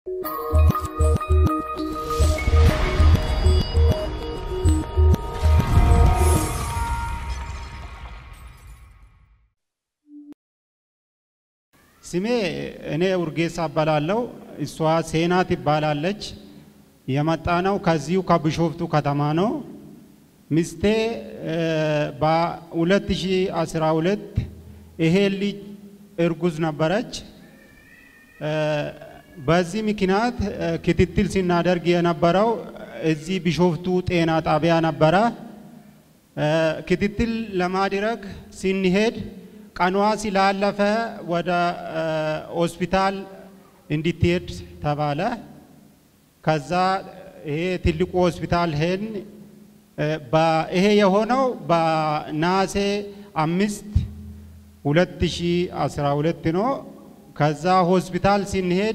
ስሜ እኔ ኡርጌሳ እባላለሁ። እሷ ሴና ትባላለች። የመጣ ነው ከዚሁ ከቢሾፍቱ ከተማ ነው። ሚስቴ በ2012 ይሄ ልጅ እርጉዝ ነበረች። በዚህ ምክንያት ክትትል ሲናደርግ የነበረው እዚህ ቢሾፍቱ ጤና ጣቢያ ነበረ። ክትትል ለማድረግ ስንሄድ ቀኗ ስላለፈ ወደ ሆስፒታል እንድትሄድ ተባለ። ከዛ ይሄ ትልቁ ሆስፒታል ሄን ይሄ የሆነው በነሐሴ አምስት 2012 ነው። ከዛ ሆስፒታል ስንሄድ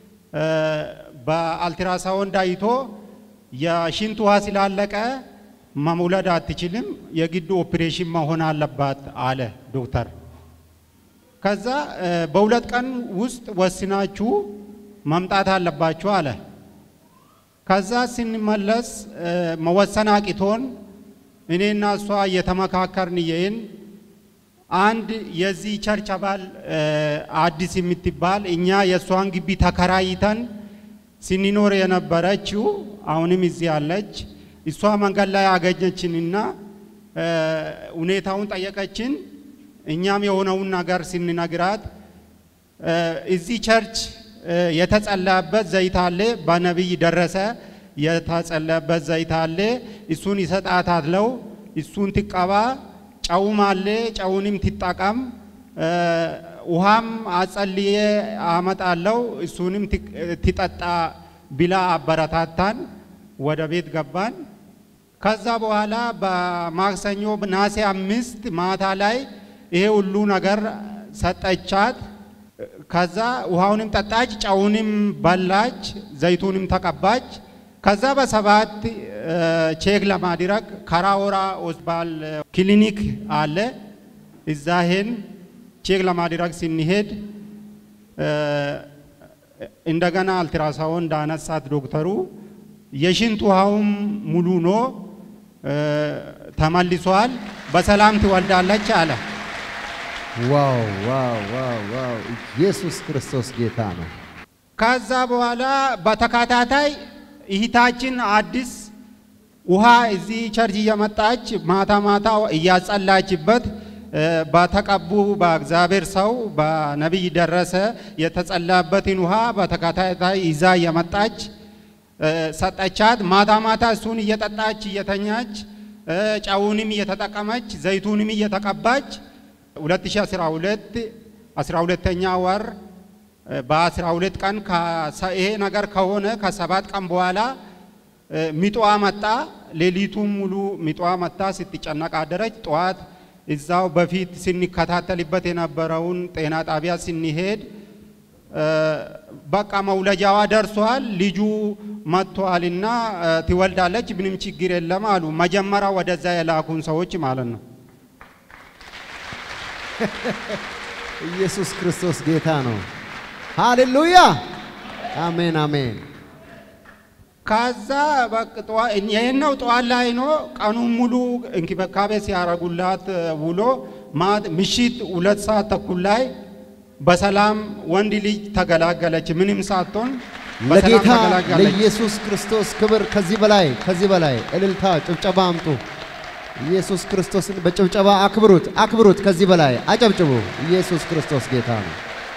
በአልትራሳውንድ አይቶ የሽንት ውሃ ስላለቀ መውለድ አትችልም፣ የግድ ኦፕሬሽን መሆን አለባት አለ ዶክተር። ከዛ በሁለት ቀን ውስጥ ወስናችሁ መምጣት አለባችሁ አለ። ከዛ ስንመለስ መወሰን አቅቶን እኔና እሷ እየተመካከርን ይህን አንድ የዚህ ቸርች አባል አዲስ የምትባል እኛ የእሷን ግቢ ተከራይተን ስንኖር የነበረችው አሁንም እዚህ አለች። እሷ መንገድ ላይ አገኘችንና ሁኔታውን ጠየቀችን። እኛም የሆነውን ነገር ስንነግራት እዚህ ቸርች የተጸለየበት ዘይት አለ፣ በነቢይ ደረሰ የተጸለየበት ዘይት አለ፣ እሱን ይሰጣታለው፣ እሱን ትቀባ፣ ጨውም አለ፣ ጨውንም ትጠቀም፣ ውሃም አጸልዬ አመጣለው፣ እሱንም ትጠጣ ብላ አበረታታን። ወደ ቤት ገባን። ከዛ በኋላ በማክሰኞ ነሐሴ አምስት ማታ ላይ ይሄ ሁሉ ነገር ሰጠቻት። ከዛ ውሃውንም ጠጣች፣ ጨውንም በላች፣ ዘይቱንም ተቀባች። ከዛ በሰባት ቼክ ለማድረግ ከራወራ ሆስፒታል ክሊኒክ አለ። እዛ ሄን ቼክ ለማድረግ ስንሄድ እንደገና አልትራሳውንድ አነሳት ዶክተሩ። የሽንት ውሃውም ሙሉ ነው ተመልሷል፣ በሰላም ትወልዳለች አለ። ዋው ዋው ዋው ዋው! ኢየሱስ ክርስቶስ ጌታ ነው። ከዛ በኋላ በተከታታይ እህታችን አዲስ ውሃ እዚህ ቸርች እየመጣች ማታ ማታ እያጸላችበት በተቀቡ በእግዚአብሔር ሰው በነቢይ ደረሰ የተጸላበትን ውሃ በተከታታይ ይዛ እየመጣች ሰጠቻት። ማታ ማታ እሱን እየጠጣች እየተኛች ጨውንም እየተጠቀመች ዘይቱንም እየተቀባች 2012 12ኛ ወር በ12 ቀን ይሄ ነገር ከሆነ ከሰባት ቀን በኋላ ሚጧ መጣ። ሌሊቱን ሙሉ ሚጧ መጣ። ስትጨነቅ አደረች። ጠዋት እዛው በፊት ስንከታተልበት የነበረውን ጤና ጣቢያ ስንሄድ በቃ መውለጃዋ ደርሷል፣ ልጁ መጥቷልና ትወልዳለች፣ ምንም ችግር የለም አሉ። መጀመሪያ ወደዛ የላኩን ሰዎች ማለት ነው። ኢየሱስ ክርስቶስ ጌታ ነው። ሃሌሉያ! አሜን አሜን። ከዛ ይህነው ጠዋት ላይ ነው ቀኑን ሙሉ እንክብካቤ ሲያረጉላት ውሎ ምሽት ሁለት ሰዓት ተኩል ላይ በሰላም ወንድ ልጅ ተገላገለች። ምንም ሳትሆን በሰላም ለጌታ ተገላገለች። ለኢየሱስ ክርስቶስ ክብር ከዚህ በላይ ከዚህ በላይ እልልታ፣ ጭብጨባ አምጡ። ኢየሱስ ክርስቶስን በጭብጨባ አክብሩት፣ አክብሩት። ከዚህ በላይ አጨብጭቡ። ኢየሱስ ክርስቶስ ጌታ ነው።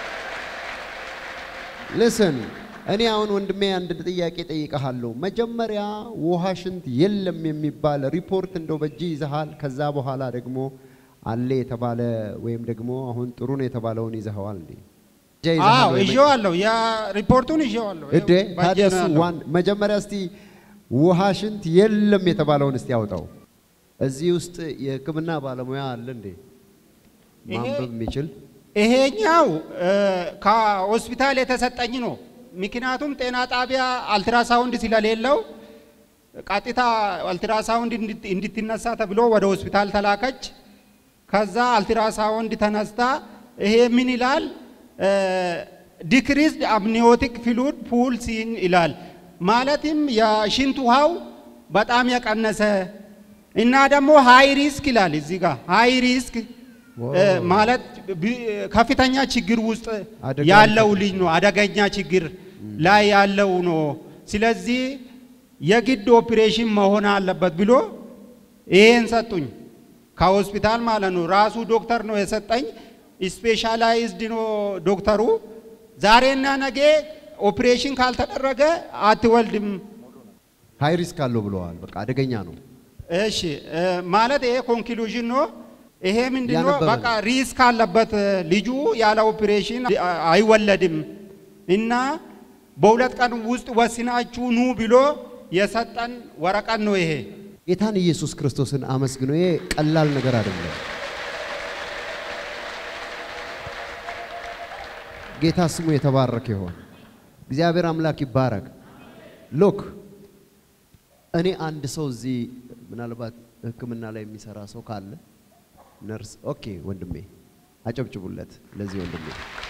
ልስን እኔ አሁን ወንድሜ አንድ ጥያቄ ጠይቀሃለሁ። መጀመሪያ ውሃ ሽንት የለም የሚባል ሪፖርት እንደው በእጅ ይዘሃል። ከዛ በኋላ ደግሞ አለ የተባለ ወይም ደግሞ አሁን ጥሩ ነው የተባለውን ይዘኸዋል እንዴ? እጃ ይዘሃል አዎ ወይ? ይዤዋለሁ። ያ ሪፖርቱን ይዤዋለሁ። እዴ ይኸው በእጄ ታዲያ ነው እሱ ያለው። ዋን መጀመሪያ እስቲ ውሃ ሽንት የለም የተባለውን እስቲ ያውጣው። እዚህ ውስጥ የሕክምና ባለሙያ አለ እንዴ ይሄ- ማንበብ የሚችል? ይሄኛው ከሆስፒታል የተሰጠኝ ነው። ምክንያቱም ጤና ጣቢያ አልትራሳውንድ ስለሌለው ቀጥታ አልትራሳውንድ እንድት- እንድትነሳ ተብሎ ወደ ሆስፒታል ተላከች። ከዛ አልትራሳውንድ ተነስታ ይሄ ምን ይላል ዲክሪዝድ አምኒዮቲክ ፍሉድ ፑል ሲን ይላል። ማለትም የሽንት ውሃው በጣም የቀነሰ እና ደግሞ ሃይ ሪስክ ይላል እዚህ ጋር ሃይ ሪስክ እ፣ ማለት ቢ- ከፍተኛ ችግር ውስጥ አደጋ ያለው ልጅ ነው። አደገኛ ችግር ላይ ያለው ነው። ስለዚህ የግድ ኦፕሬሽን መሆን አለበት ብሎ ይሄን ሰጡኝ ከሆስፒታል ማለት ነው። ራሱ ዶክተር ነው የሰጠኝ። ስፔሻላይዝድ ነው ዶክተሩ። ዛሬና ነገ ኦፕሬሽን ካልተደረገ አትወልድም። ሃይ ሪስክ አለው ብለዋል። በቃ አደገኛ ነው። እሺ እ፣ ማለት ይሄ ኮንክሉዥን ነው። ይሄ ምንድን ነው? ያነበበ በቃ ሪስክ አለበት ልጁ ያለ ኦፕሬሽን አይወለድም እና በሁለት ቀን ውስጥ ወስናችሁ ኑ ብሎ የሰጠን ወረቀት ነው ይሄ። ጌታን ኢየሱስ ክርስቶስን አመስግኖ ይሄ ቀላል ነገር አይደለም። ጌታ ስሙ የተባረከ ይሆን። እግዚአብሔር አምላክ ይባረክ። ሎክ እኔ አንድ ሰው እዚህ ምናልባት ሕክምና ላይ የሚሰራ ሰው ካለ ነርስ፣ ኦኬ ወንድሜ አጨብጭቡለት ለዚህ ወንድሜ።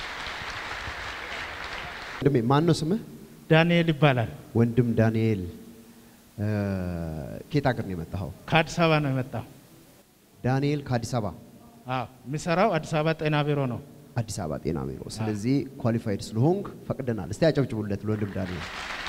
ወንድሜ ማን ነው ስምህ? ዳንኤል ይባላል። ወንድም ዳንኤል እ፣ ከየት ሀገር ነው የመጣኸው? ከአዲስ አበባ ነው የመጣው። ዳንኤል ከአዲስ አበባ አዎ የሚሰራው አዲስ አበባ ጤና ቢሮ ነው። አዲስ አበባ ጤና ቢሮ። ስለዚህ ኳሊፋይድ ስለሆንክ ፈቅደናል። እስቲ ያጨብጭቡለት ለወንድም ዳንኤል።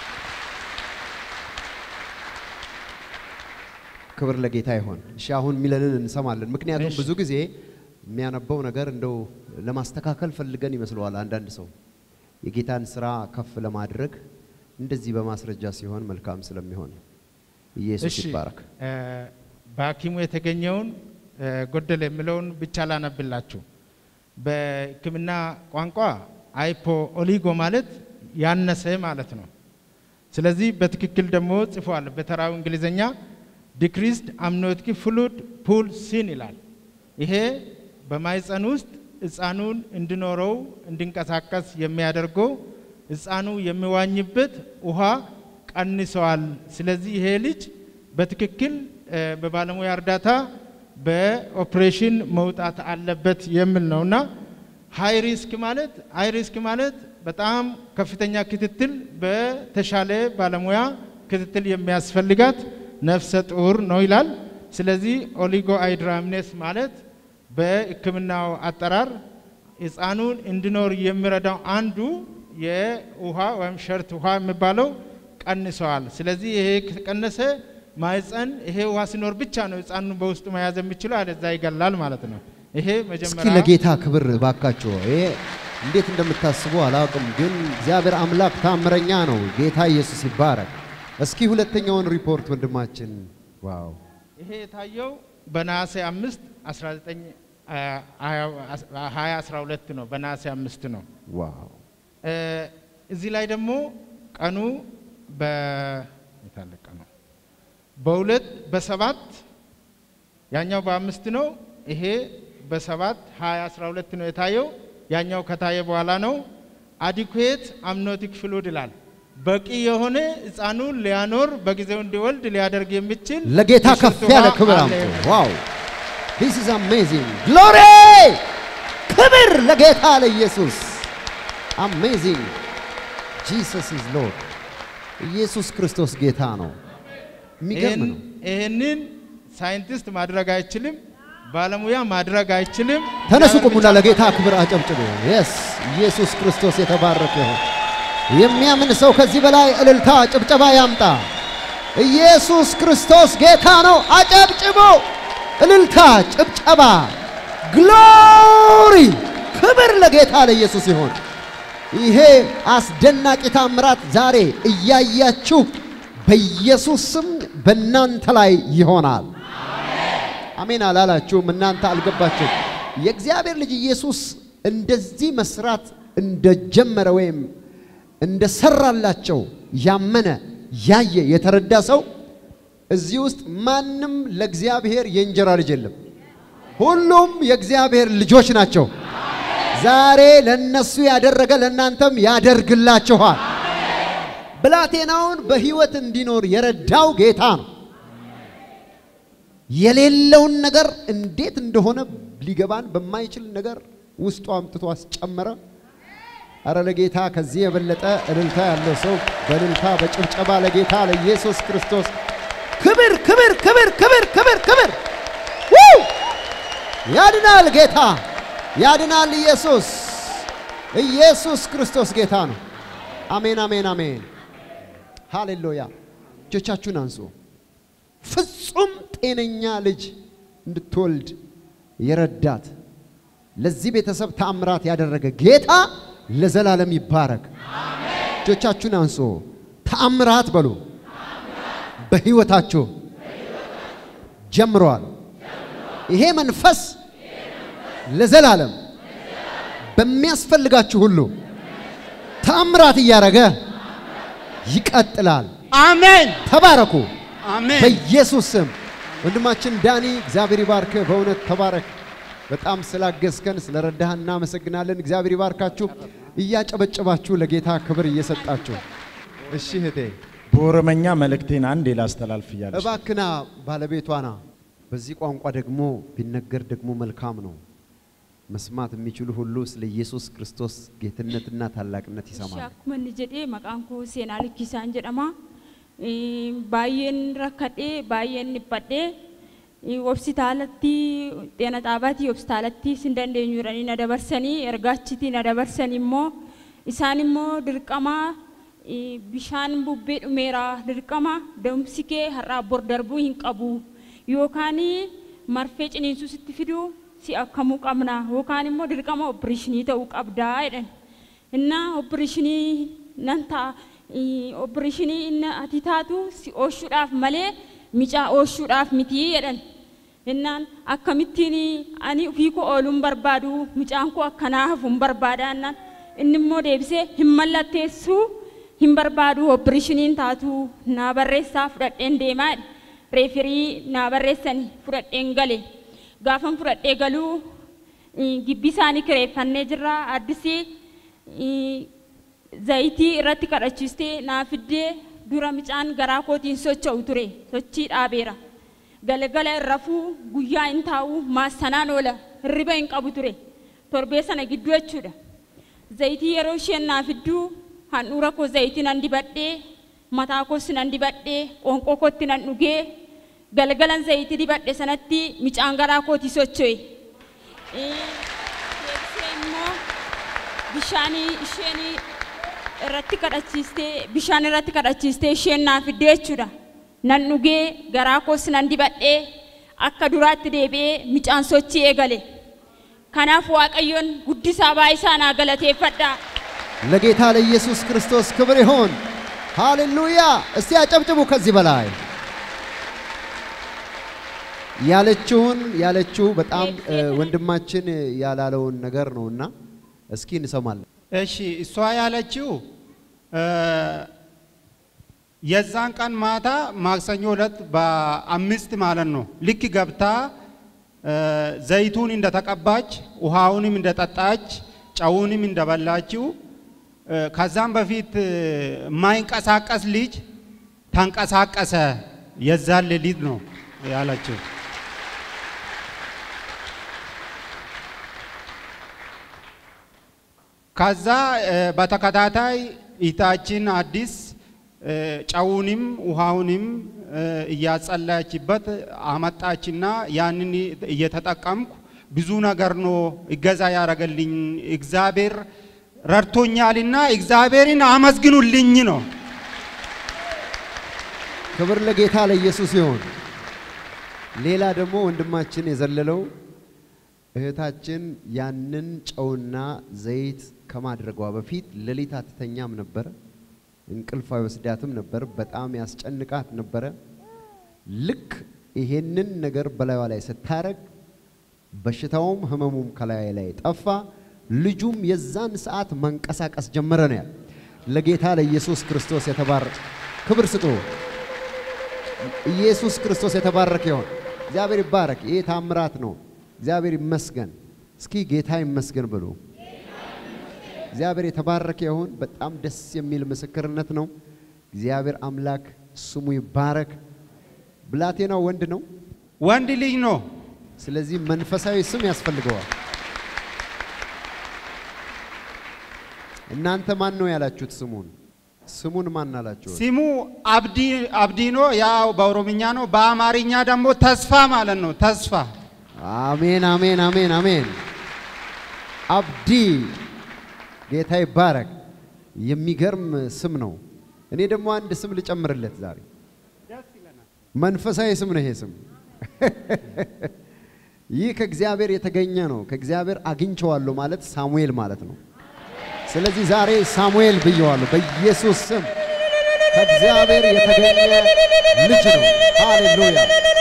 ክብር ለጌታ ይሆን። እሺ አሁን የሚለንን እንሰማለን። ምክንያቱም እሺ። ብዙ ጊዜ የሚያነበው ነገር እንደው ለማስተካከል ፈልገን ይመስለዋል አንዳንድ ሰው የጌታን ስራ ከፍ ለማድረግ እንደዚህ በማስረጃ ሲሆን መልካም ስለሚሆን ኢየሱስ እሺ ይባረክ። እ፣ በሐኪሙ የተገኘውን እ፣ ጎደለ የሚለውን ብቻ ላነብላችሁ። በሕክምና ቋንቋ አይፖ ኦሊጎ ማለት ያነሰ ማለት ነው። ስለዚህ በትክክል ደግሞ ጽፏል። በተራው እንግሊዝኛ ዲክሪስድ አምኖቲክ ፍሉድ ፑል ሲን ይላል። ይሄ በማይፀን ውስጥ ሕፃኑን እንዲኖረው እንዲንቀሳቀስ የሚያደርገው ሕፃኑ የሚዋኝበት ውሃ ቀንሰዋል። ስለዚህ ይሄ ልጅ በትክክል እ፣ በባለሙያ እርዳታ በኦፕሬሽን መውጣት አለበት የሚል ነውና ሃይ ሪስክ ማለት ሃይ ሪስክ ማለት በጣም ከፍተኛ ክትትል በተሻለ ባለሙያ ክትትል የሚያስፈልጋት ነፍሰ ጡር ነው ይላል። ስለዚህ ኦሊጎ አይድራምኔስ ማለት በሕክምናው አጠራር ሕፃኑን እንዲኖር የሚረዳው አንዱ የውሃ ወይም ሸርት ውሃ የሚባለው ቀንሰዋል። ስለዚህ ይሄ ከቀነሰ ማህፀን ይሄ ውሃ ሲኖር ብቻ ነው ሕፃኑን በውስጡ መያዝ የሚችለው፣ አለዛ ይገላል ማለት ነው። ይሄ እስኪ መጀመሪያ ለጌታ ክብር ባካችሁ። ይሄ እንዴት እንደምታስቡ አላውቅም፣ ግን እግዚአብሔር አምላክ ታምረኛ ነው። ጌታ ኢየሱስ ይባረክ። እስኪ ሁለተኛውን ሪፖርት ወንድማችን። ዋው ይሄ የታየው በነሐሴ አምስት 19 ሀያ አስራ ሁለት ነው። በነሐሴ አምስት ነው። ዋው እ፣ እዚህ ላይ ደግሞ ቀኑ በ የታለ ቀኑ በሁለት በሰባት ያኛው በአምስት ነው። ይሄ በሰባት ሀያ አስራ ሁለት ነው የታየው። ያኛው ከታየ በኋላ ነው። አዲኩዌት አምኖቲክ ፍሉድ ይላል። በቂ የሆነ ሕፃኑን ሊያኖር በጊዜው እንዲወልድ ሊያደርግ የሚችል ለጌታ ከፍ የሽንት ያለ ውሃ ክብር አለ አምጡ። ዋው ዲስ ኢዝ አሜዚንግ ግሎሪ! ክብር ለጌታ ለኢየሱስ። አሜዚንግ ጂሰስ ኢዝ ሎርድ። ኢየሱስ ክርስቶስ ጌታ ነው። የሚገርም ነው። ይህንን ሳይንቲስት ማድረግ አይችልም፣ ባለሙያ ማድረግ አይችልም። ተነሱ እግዚአብሔር ቁሙና ብቻ ለጌታ ክብር አጨብጭቡ። የስ ኢየሱስ ክርስቶስ የተባረከ ይሁን። የሚያምን ሰው ከዚህ በላይ እልልታ ጭብጨባ ያምጣ። ኢየሱስ ክርስቶስ ጌታ ነው። አጨብጭቡ። እልልታ፣ ጭብጨባ፣ ግሎሪ፣ ክብር ለጌታ ለኢየሱስ ይሁን። ይሄ አስደናቂ ታምራት ዛሬ እያያችሁ በኢየሱስ ስም በእናንተ ላይ ይሆናል። አሜን አላላችሁም? እናንተ አልገባችሁም? የእግዚአብሔር ልጅ ኢየሱስ እንደዚህ መስራት እንደጀመረ ወይም እንደሰራላቸው ያመነ ያየ የተረዳ ሰው እዚህ ውስጥ ማንም ለእግዚአብሔር የእንጀራ ልጅ የለም። ሁሉም የእግዚአብሔር ልጆች ናቸው። ዛሬ ለነሱ ያደረገ ለእናንተም ያደርግላችኋል። ብላቴናውን በሕይወት እንዲኖር የረዳው ጌታ ነው። የሌለውን ነገር እንዴት እንደሆነ ሊገባን በማይችል ነገር ውስጡ አምጥቶ አስጨመረ። አረ ለጌታ ከዚህ የበለጠ እልልታ ያለው ሰው በእልልታ በጭብጨባ ለጌታ ለኢየሱስ ክርስቶስ ክብር ክብር ክብር ክብር ክብር ክብር ው! ያድናል ጌታ ያድናል ኢየሱስ ኢየሱስ ክርስቶስ ጌታ ነው። አሜን አሜን አሜን። ሃሌሉያ። እጆቻችሁን አንሱ። ፍጹም ጤነኛ ልጅ እንድትወልድ የረዳት ለዚህ ቤተሰብ ተአምራት ያደረገ ጌታ ለዘላለም ይባረክ። እጆቻችሁን አንሱ። ተአምራት በሉ። በሕይወታችሁ ጀምረዋል። ይሄ መንፈስ ለዘላለም በሚያስፈልጋችሁ ሁሉ ተአምራት እያደረገ ይቀጥላል። አሜን ተባረኩ አሜን። በኢየሱስ ስም። ወንድማችን ዳኒ እግዚአብሔር ይባርክ። በእውነት ተባረክ። በጣም ስላገዝከን ስለረዳህ እናመሰግናለን። እግዚአብሔር ይባርካችሁ። እያጨበጨባችሁ ለጌታ ክብር እየሰጣችሁ እሺ እህቴ በኦሮመኛ መልእክቴን አንዴ ላስተላልፍ እያለች እባክና ባለቤቷና በዚህ ቋንቋ ደግሞ ቢነገር ደግሞ መልካም ነው። መስማት የሚችሉ ሁሉ ስለ ኢየሱስ ክርስቶስ ጌትነትና ታላቅነት ይሰማሉ። Akkuma inni jedhee maqaan koo seenaa likkisaan jedhama. Eh, Baay'een rakkadhee baay'een dhiphadhee eh, hospitaalatti xeena xaabaatti hospitaalatti sin dandeenyu jedhanii na dabarsanii ergaachitti na dabarsanii immoo isaan immoo dirqama eh, bishaan bubbee dhumeera dirqama da'umsi kee har'aa bor darbuu hin qabu yookaan marfee ciniinsuu sitti fiduu si akkamuu qabna yookaan immoo dirqama opereeshinii ta'uu qabdaa jedhan. እና ኦፕሬሽንii nan ta'a ኦፕሬሽንii inni ati taatu si oolchuudhaaf malee micaa oolchuudhaaf mitii jedhan innaan akkamittiin ani ofii koo ooluun barbaadu micaan koo akkanaa hafuun barbaada innaan inni immoo deebisee hin mallatteessuu hin barbaadu ኦፕሬሽኒin taatu naa barreessaa fudhadheen deemaa jedhe reefirii naa barreessanii fudhadheen gale gaafan fudhadhee galuu gibbii isaanii kireeffannee jirra addisii zayitii irratti kadhachiistee naa fiddee dura micaan garaa kootiin socho'u ture sochii dhaabeera galgala hin rafuu guyyaa hin taa'u maassanaan oola hirriba hin qabu ture torbee sana gidduu jechuudha zayitii yeroo isheen naa fidduu handhuura koo zayitii nan dibadhee mataa koos nan dibadhee qoonqoo kootti nan dhugee galgalan zayitii dibadhe sanatti micaan garaa kootii socho'e. Deebisee immoo bishaanii isheen irratti kadhachiistee bishaan irratti kadhachiistee isheen naa fiddee jechuudha. Nan dhugee garaa koos nan dibadhee akka duraatti deebi'ee micaan sochii eegale. Kanaaf Waaqayyoon guddisaa baay'isaa naa galateeffadhaa. ለጌታ ለኢየሱስ ክርስቶስ ክብር ይሆን። ሃሌሉያ! እስቲ አጨብጭቡ ከዚህ በላይ ያለችውን ያለችው በጣም እ፣ ወንድማችን ያላለውን ነገር ነውና እስኪ እንሰማለን። እሺ እሷ ያለችው እ፣ የዛን ቀን ማታ ማክሰኞ ዕለት በአምስት ማለት ነው ልክ ገብታ እ፣ ዘይቱን እንደተቀባች ውሃውንም እንደጠጣች ጨውንም እንደበላችው እ፣ ከዛም በፊት እ፣ የማይንቀሳቀስ ልጅ ተንቀሳቀሰ። የዛን ሌሊት ነው ያለችው። ከዛ እ፣ በተከታታይ ኢታችን አዲስ እ፣ ጨውንም ውሃውንም እ፣ እያጸለየችበት አመጣችና ያንን እየተጠቀምኩ ብዙ ነገር ነው እገዛ ያደረገልኝ። እግዚአብሔር ረድቶኛልና እግዚአብሔርን አመስግኑልኝ ነው። ክብር ለጌታ ለኢየሱስ ይሁን። ሌላ ደግሞ ወንድማችን የዘለለው እህታችን ያንን ጨውና ዘይት ከማድረጓ በፊት ሌሊት አትተኛም ነበረ። እንቅልፍ አይወስዳትም ነበር። በጣም ያስጨንቃት ነበረ። ልክ ይሄንን ነገር በላዩ ላይ ስታረግ በሽታውም ህመሙም ከላይ ላይ ጠፋ። ልጁም የዛን ሰዓት መንቀሳቀስ ጀመረ ነው ያለ። ለጌታ ለኢየሱስ ክርስቶስ የተባረከ ክብር ስጡ። ኢየሱስ ክርስቶስ የተባረከ ይሁን። እግዚአብሔር ይባረክ። ይሄ ታምራት ነው። እግዚአብሔር ይመስገን። እስኪ ጌታ ይመስገን ብሉ። እግዚአብሔር የተባረከ ይሁን። በጣም ደስ የሚል ምስክርነት ነው። እግዚአብሔር አምላክ ስሙ ይባረክ። ብላቴናው ወንድ ነው። ወንድ ልጅ ነው። ስለዚህ መንፈሳዊ ስም ያስፈልገዋል። እናንተ ማን ነው ያላችሁት ስሙን? ስሙን ማን አላችሁት? ስሙ አብዲ አብዲኖ ያው በኦሮምኛ ነው። በአማርኛ ደግሞ ተስፋ ማለት ነው። ተስፋ አሜን አሜን አሜን አሜን። አብዲ ጌታ ይባረክ። የሚገርም ስም ነው። እኔ ደግሞ አንድ ስም ልጨምርለት ዛሬ። መንፈሳዊ ስም ነው ይሄ ስም። ይህ ከእግዚአብሔር የተገኘ ነው። ከእግዚአብሔር አግኝቼዋለሁ ማለት ሳሙኤል ማለት ነው። ስለዚህ ዛሬ ሳሙኤል ብየዋለሁ በኢየሱስ ስም። ከእግዚአብሔር የተገኘ ልጅ ነው። ሃሌሉያ።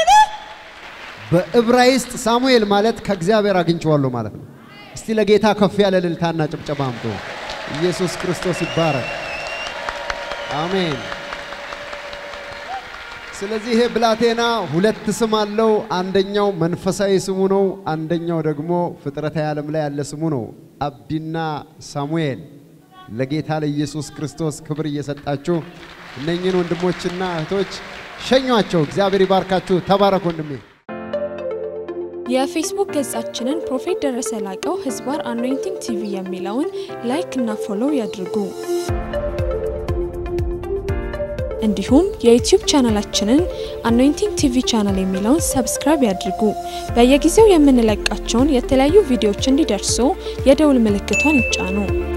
በዕብራይስጥ ሳሙኤል ማለት ከእግዚአብሔር አግኝቼዋለሁ ማለት ነው። እስቲ ለጌታ ከፍ ያለ እልልታና ጭብጨባ አምጡ። ኢየሱስ ክርስቶስ ይባረክ። አሜን። ስለዚህ ይሄ ብላቴና ሁለት ስም አለው። አንደኛው መንፈሳዊ ስሙ ነው፣ አንደኛው ደግሞ ፍጥረታዊ ዓለም ላይ ያለ ስሙ ነው። አብዲና ሳሙኤል ለጌታ ለኢየሱስ ክርስቶስ ክብር እየሰጣችሁ እነኝህን ወንድሞችና እህቶች ሸኟቸው። እግዚአብሔር ይባርካችሁ። ተባረክ ወንድሜ። የፌስቡክ ገጻችንን ፕሮፌት ደረሰ ላቀው ህዝባር አኖይንቲንግ ቲቪ የሚለውን ላይክ እና ፎሎው ያድርጉ። እንዲሁም የዩቲዩብ ቻናላችንን አኖይንቲንግ ቲቪ ቻናል የሚለውን ሰብስክራይብ ያድርጉ። በየጊዜው የምንለቃቸውን የተለያዩ ቪዲዮዎች እንዲደርሱ የደውል ምልክቷን ይጫኑ።